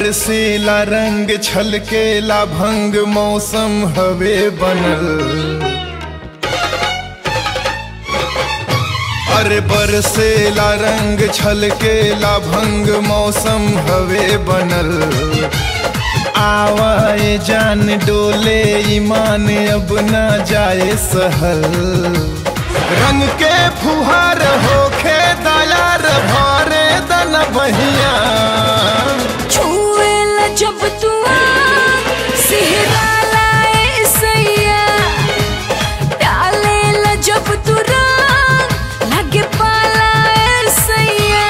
बरसेला रंग छलकेला भंग मौसम हवे बनल अरे बरसेला रंग छलकेला भंग मौसम हवे बनल आवाए जान डोले ईमान अब ना जाए सहल रंग के फुहार होखे दयार भरे दन बहिया छुएला जब तू सिहराला ए सैया डालेला जब तू रंग लगे पाला ए सैया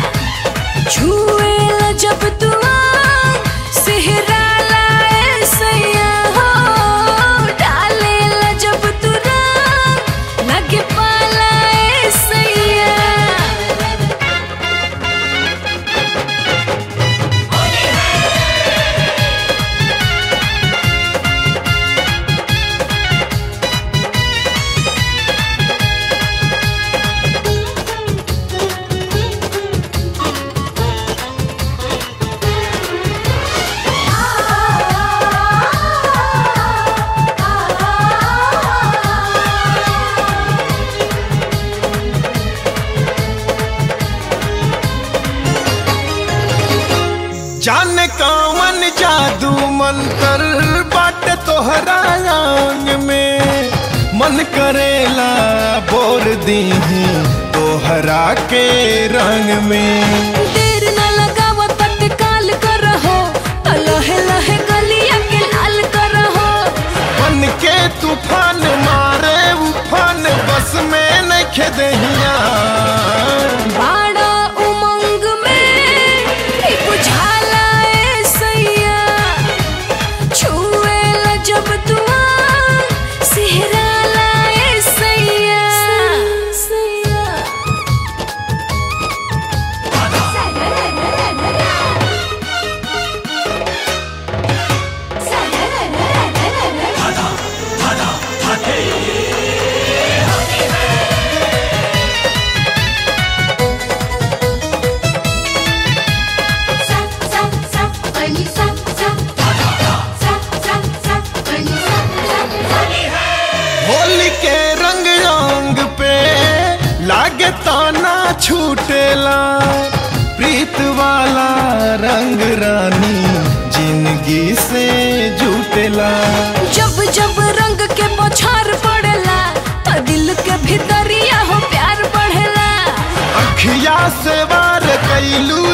छुएला जब तू सिहराला ए सैया हो डालेला जब तू रंग लगे पाला ए सैया जाने कौन जादू मंतर बाट तोहरा आंग में मन करेला बोर दीही तोहरा के रंग में देर न लगाव तत्काल करहो तो लहे लहे गलिया के लाल करहो बन के तूफान मारे उफान बस में न खेदहिया बाड़ा उमंग में ही बुझाला ए सैया छुएला जब तू सिहराला ए सैया सैया होली के रंग रंग पे लागे ताना छूटेला प्रीत वाला रंग रानी जिंदगी से जुटेला जब जब रंग के बौछार पड़ेला तो दिल के भीतरिया हो प्यार बढ़ेला अखिया से वार कैलू